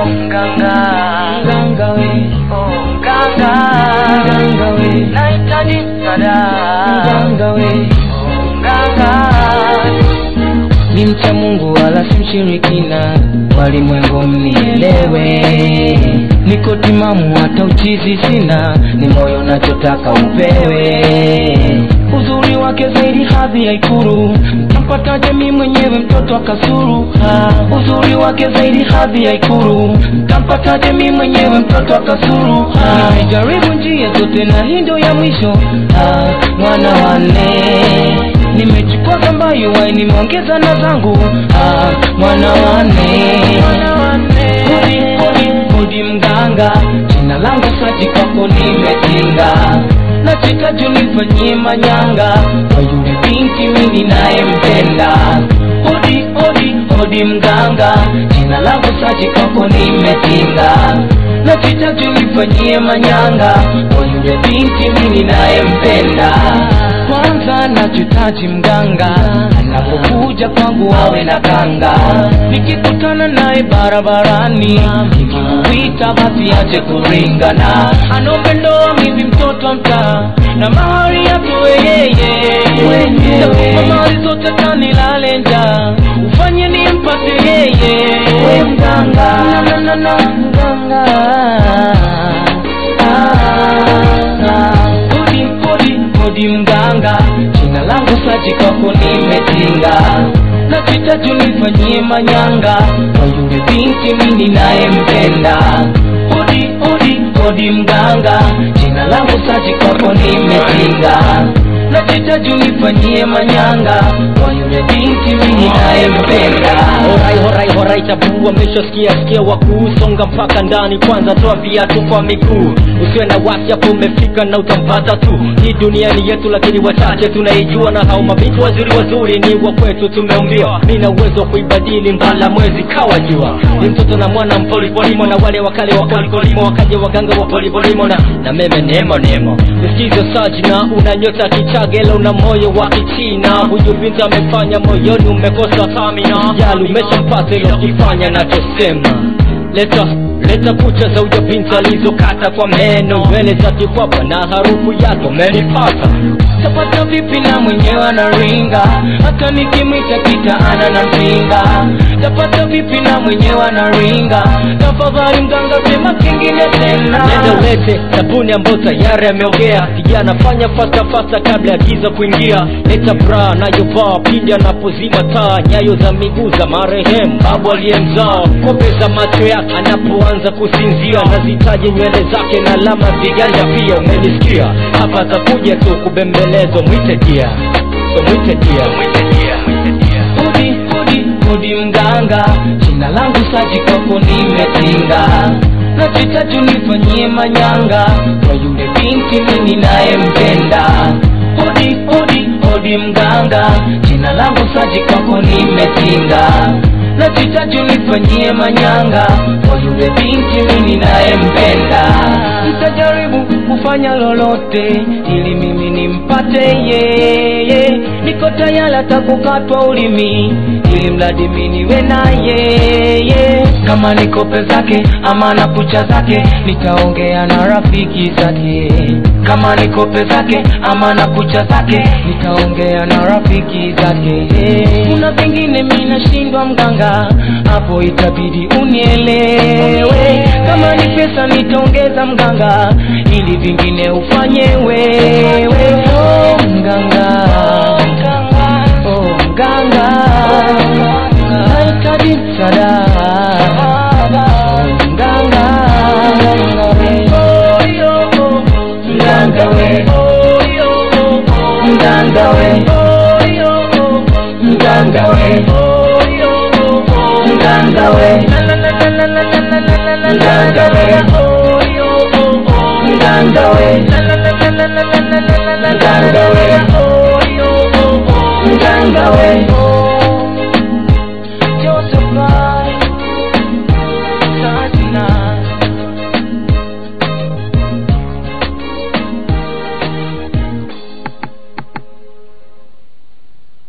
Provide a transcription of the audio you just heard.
mganga mganga we oh mganga mganga we nahitaji msaada mganga we oh mganga ni mcha Mungu wala si mshirikina, walimwengu mnielewe. Niko timamu hata uchizi sina, ni moyo nachotaka upewe. Uzuri wake zaidi hadhi ya Ikulu, tampataje mi mwenyewe mtoto akasuru? Ah, uzuri wake zaidi hadhi ya Ikulu, tampataje mi mwenyewe mtoto akasuru? Ah, nimejaribu njia zote na hii ndio ya mwisho. Ah, mwana wanne nimechukua ambayo wai nimeongeza na zangu ah, mwana wane kodi kodi kodi mganga jina langu saji kwako nimetinga nachika junifanyie manyanga kwa yule binti mimi nayempenda odi odi odi mganga jina langu saji kwako nimetinga nachita junifanyie manyanga kwa yule binti mimi nayempenda kwanza nachotaji mganga anapokuja kwangu awe na kanga nikikutana naye barabarani nikikuita basi ache kuringana anombe ndoa mimi mtoto wa mtaa na mahari yatoe yeye takupa mali zote tanilale njaa ufanye nimpate yeye we mganga na, na, na, mganga kodi kodi kodi mganga jina langu saji kwako nimetinga nachita tunifanyie manyanga kwa yule binti mimi nayempenda kodi kodi kodi mganga jina langu saji kwako nimetinga nachita tunifanyie manyanga kwa yule binti mimi nayempenda Horai horai horai tabu wameshasikia sikia wakuusonga mpaka ndani kwanza toa viatu kwa miguu usiwe na wasi hapo umefika na utampata tu hii dunia ni yetu lakini wachache tunaijua na hao mabinti wazuri wazuri ni wa kwetu tumeumbiwa mi na uwezo wa kuibadili mbala mwezi kawa jua ni mtoto na mwana mpolipolimo na wale wakale wa kolikolimo wakaje waganga wa polipolimo na na meme nemo nemo nisikizo sajina una nyota kichagela una moyo wa kichina huyu binti amefanya moyoni umekosa tamina jali umeshampata ilo kifanya nachosema leta leta kucha za uja binti alizokata kwa meno nywele za kikwapa na harufu yake umenipata tapata vipi na mwenyewe anaringa hata nikimwita kitaana na mpinga tapata vipi na mwenyewe anaringa tafadhali mganga sema kingine tena nenda ulete sabuni ambayo tayari ameogea kijana fanya fasta fasta kabla ya giza kuingia leta bra nayovaa pindi anapozima taa nyayo za miguu za marehemu babu aliyemzaa kope za macho yake anapoanza kusinzia nazitaje nywele zake na alama viganja pia umenisikia hapa atakuja tu kubembelezwa mwite dia so mwite dia mwite dia mwite dia kodi kodi kodi mganga jina langu saji kwako nimetinga nachita tunifanyie manyanga kwa yule binti mimi nayempenda kodi kodi kodi mganga jina langu saji kwako nimetinga nachita tunifanyie manyanga kwa yule binti mimi nayempenda nitajaribu kufanya lolote ili mimi nimpate yeye niko tayari hata kukatwa ulimi ili mradi mimi niwe na yeye kama niko zake ama na kucha zake nitaongea na rafiki zake kama niko zake ama na kucha zake nitaongea na rafiki zake kuna vingine mi nashindwa mganga hapo itabidi unielewe kama ni pesa nitaongeza mganga ili vingine ufanye wewe oh, mganga oh, mganga nahitaji msaada Oh, mganga mganga we mganga we mganga we mganga we mganga we mganga we